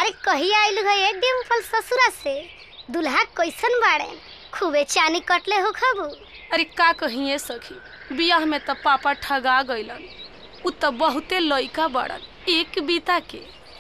अरे कहिया आइलू है ए डिम्पल ससुरा से दुल्हा कैसन बाड़े खूबे चानी कटले हो खबू अरे का कहिए सखी बियाह में त पापा ठगा गइलन उ त बहुते लइका बड़न एक बीता के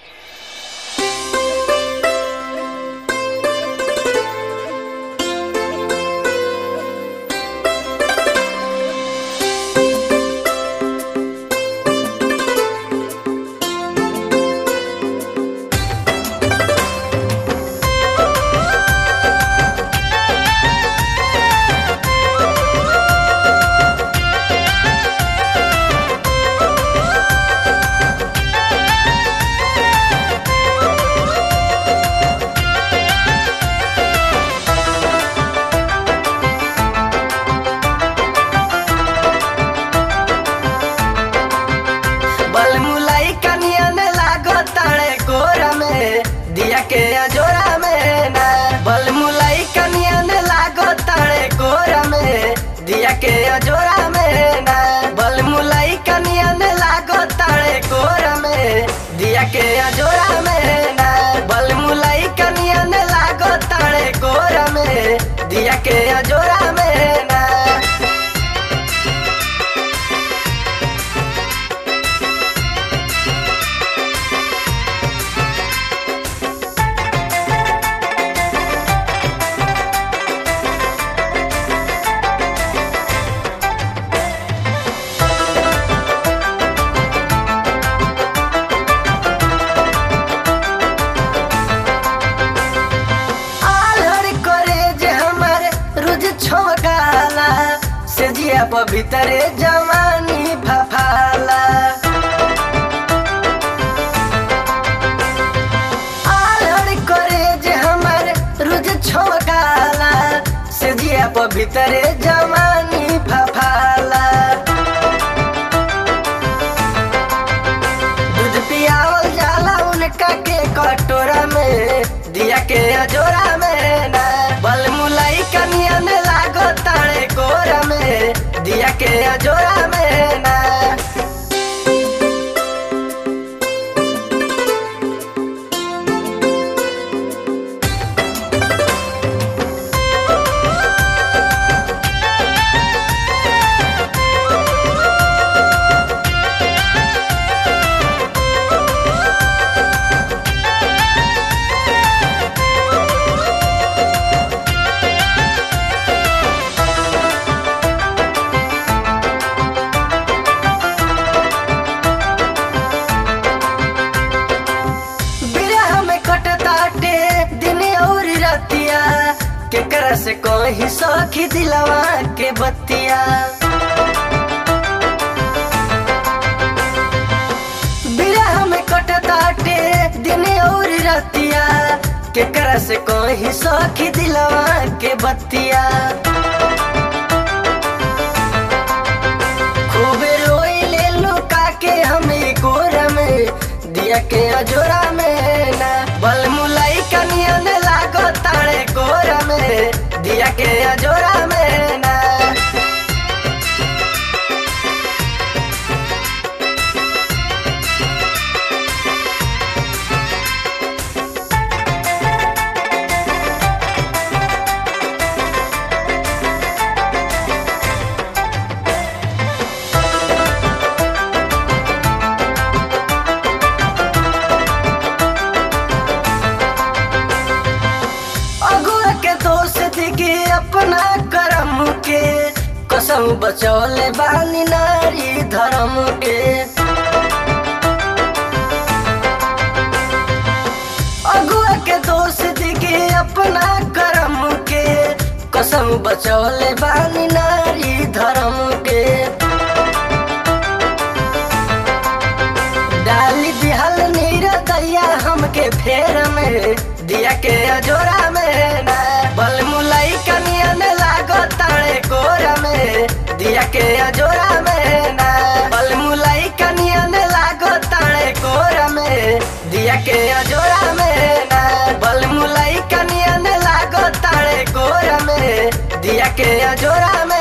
बलमुलाई कनिया ने लागो ताड़े कोरा में दिया के अजोरा में ना बलमुलाई कनिया ने लागो ताड़े कोरा में दिया के अजोरा में ना बलमुलाई कनिया ने लागो ताड़े कोरा में दिया के अजोरा में ना बलमुलाई कनिया ने लागो ताड़े कोरा में दिया के अजोरा में ना आलर करे जे हमर रुज छोकाला से जिया भीतरे जवानी फफाला आलर करे जे हमर रुज छोकाला से जिया भीतरे जवानी फफाला दूध पियावल जाला उनका के कटोरा में दिया के अजोरा में ना बलमुलाई कनिया ने लागो ताड़े कोरा में दिया के अजोरा में ना बिरह में कटताटे दिन और रतिया केकरा से कोई सखी दिलवा के बतिया बिरह में कटताटे दिन और रतिया केकरा से कोई सखी दिलवा के बतिया खूबे रोई ले लुका के हमें कोरा में दिया के अजोरा में ना बलमुलाई कनिया ने लागो ताड़े कोरा में दिया के अजोरा में ना अगुआ के दोस्त के अपना करम के कसम बचौले बानी नारी धर्म के अगुआ के दोस्त के अपना करम के कसम बचौले बानी नारी धर्म के डाली दिहल नीर दैया हमके फेर में दिया के अजोरा में ना बलमुलाई कनिया ने लागो ताड़े कोरा में दिया के अजोरा में ना बलमुलाई कनिया ने लागो ताड़े कोरा में दिया के अजोरा में ना बलमुलाई कनिया ने लागो ताड़े कोरा में दिया के अजोरा में